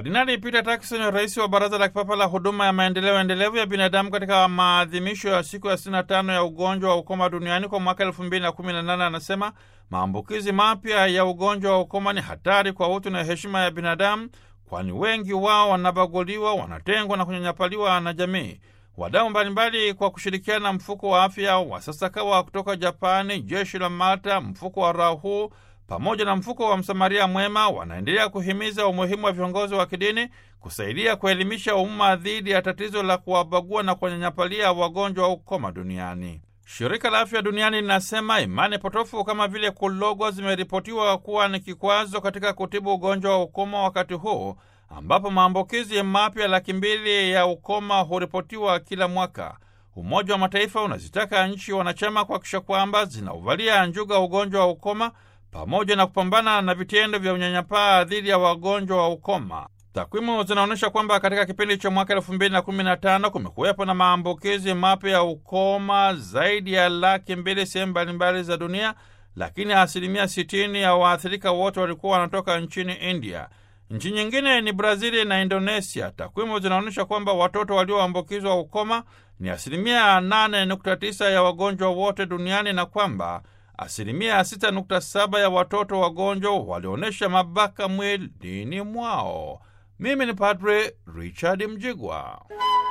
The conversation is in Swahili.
Kardinali Peter Turkson, rais wa Baraza la Kipapa la Huduma ya Maendeleo Endelevu ya Binadamu, katika maadhimisho ya siku ya 65 ya ugonjwa wa ukoma duniani kwa mwaka 2018 anasema maambukizi mapya ya ugonjwa wa ukoma ni hatari kwa utu na heshima ya binadamu, kwani wengi wao wanabaguliwa, wanatengwa na kunyanyapaliwa na jamii. Wadau mbalimbali kwa kushirikiana na mfuko wa afya wa Sasakawa kutoka Japani, jeshi la Malta, mfuko wa Rahu pamoja na mfuko wa Msamaria Mwema wanaendelea kuhimiza umuhimu wa viongozi wa kidini kusaidia kuelimisha umma dhidi ya tatizo la kuwabagua na kuwanyanyapalia wagonjwa wa ukoma duniani. Shirika la Afya Duniani linasema imani potofu kama vile kulogwa zimeripotiwa kuwa ni kikwazo katika kutibu ugonjwa wa ukoma wakati huu ambapo maambukizi mapya laki mbili ya ukoma huripotiwa kila mwaka. Umoja wa Mataifa unazitaka nchi wanachama kuhakikisha kwamba zinauvalia njuga ugonjwa wa ukoma pamoja na kupambana na vitendo vya unyanyapaa dhidi ya wagonjwa wa ukoma. Takwimu zinaonyesha kwamba katika kipindi cha mwaka elfu mbili na kumi na tano kumekuwepo na maambukizi mapya ya ukoma zaidi ya laki mbili sehemu mbalimbali za dunia, lakini asilimia sitini ya waathirika wote walikuwa wanatoka nchini India. Nchi nyingine ni Brazili na Indonesia. Takwimu zinaonyesha kwamba watoto walioambukizwa ukoma ni asilimia 8.9 ya wagonjwa wote duniani na kwamba asilimia 6.7 ya watoto wagonjwa walionyesha mabaka mwilini mwao. Mimi ni Padre Richard Mjigwa.